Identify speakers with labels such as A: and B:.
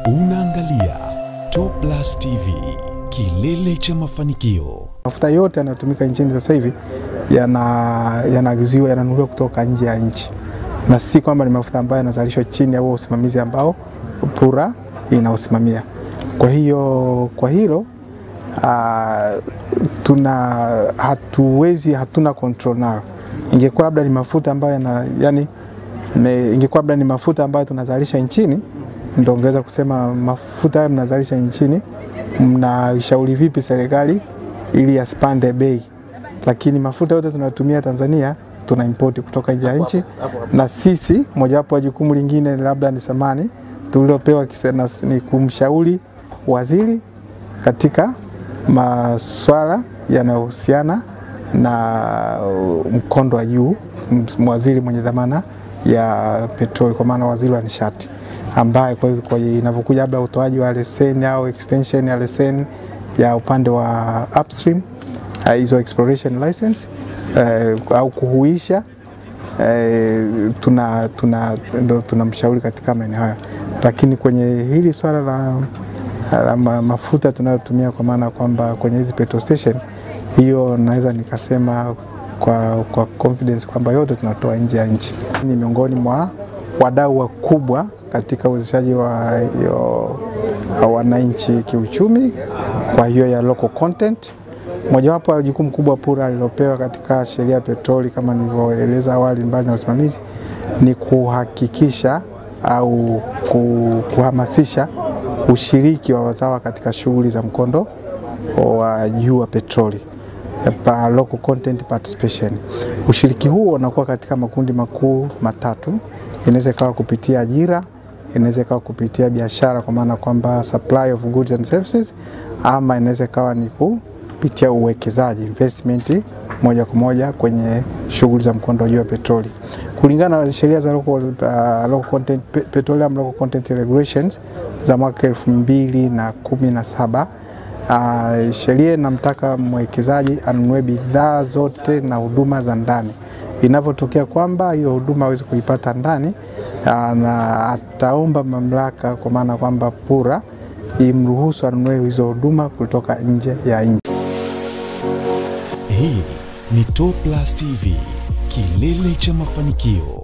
A: Unaangalia Top Plus TV, kilele cha mafanikio.
B: Mafuta yote yanayotumika nchini sasa hivi yana- yanaagiziwa yananunuliwa kutoka nje ya nchi, na si kwamba ni mafuta ambayo yanazalishwa chini ya huo usimamizi ambao PURA inausimamia. Kwa hiyo kwa hilo ah, tuna hatuwezi hatuna control nalo. Ingekuwa labda ni mafuta ambayo yana, yani, me- ingekuwa labda ni mafuta ambayo tunazalisha nchini, ndio ungeweza kusema mafuta haya mnazalisha nchini, mnashauri vipi serikali ili yasipande bei, lakini mafuta yote tunayotumia Tanzania tuna import kutoka nje ya nchi, na sisi mojawapo wa jukumu lingine labda ni samani tulilopewa kise- na- ni kumshauri waziri katika maswala yanayohusiana na uh, mkondo wa juu, m- waziri mwenye dhamana ya petroli, kwa maana waziri wa nishati ambaye kwa kwa inavyokuja labda utoaji wa leseni au extension ya leseni ya upande wa upstream uh, hizo exploration license uh, au kuhuisha eh, tuna tuna ndo tunamshauri katika maeneo hayo, lakini kwenye hili swala la, la ma, mafuta tunayotumia kwa maana kwamba kwenye hizi petrol station, hiyo naweza nikasema kwa, kwa confidence kwamba yote tunatoa nje ya nchi. Ni miongoni mwa wadau wakubwa katika uwezeshaji wa hiyo wananchi kiuchumi, kwa hiyo ya local content Mojawapo ya jukumu kubwa PURA alilopewa katika sheria ya petroli kama nilivyoeleza awali, mbali na usimamizi, ni kuhakikisha au ku- kuhamasisha ushiriki wa wazawa katika shughuli za mkondo wa juu wa petroli pa local content participation. Ushiriki huo unakuwa katika makundi makuu matatu. Inaweza ikawa kupitia ajira, inaweza ikawa kupitia biashara kwa maana kwamba supply of goods and services, ama inaweza ikawa ni kupitia uwekezaji investment moja kwa moja kwenye shughuli za mkondo wa juu wa petroli. Kulingana na sheria za local, uh, local content, pe- petroleum local content regulations za mwaka elfu mbili na kumi na saba Uh, sheria inamtaka mwekezaji anunue bidhaa zote na huduma za ndani. Inavyotokea kwamba hiyo huduma hawezi kuipata ndani, uh, na ataomba mamlaka, kwa maana kwamba PURA imruhusu anunue hizo huduma kutoka nje ya nchi.
A: Hii ni Top Plus TV, kilele cha mafanikio.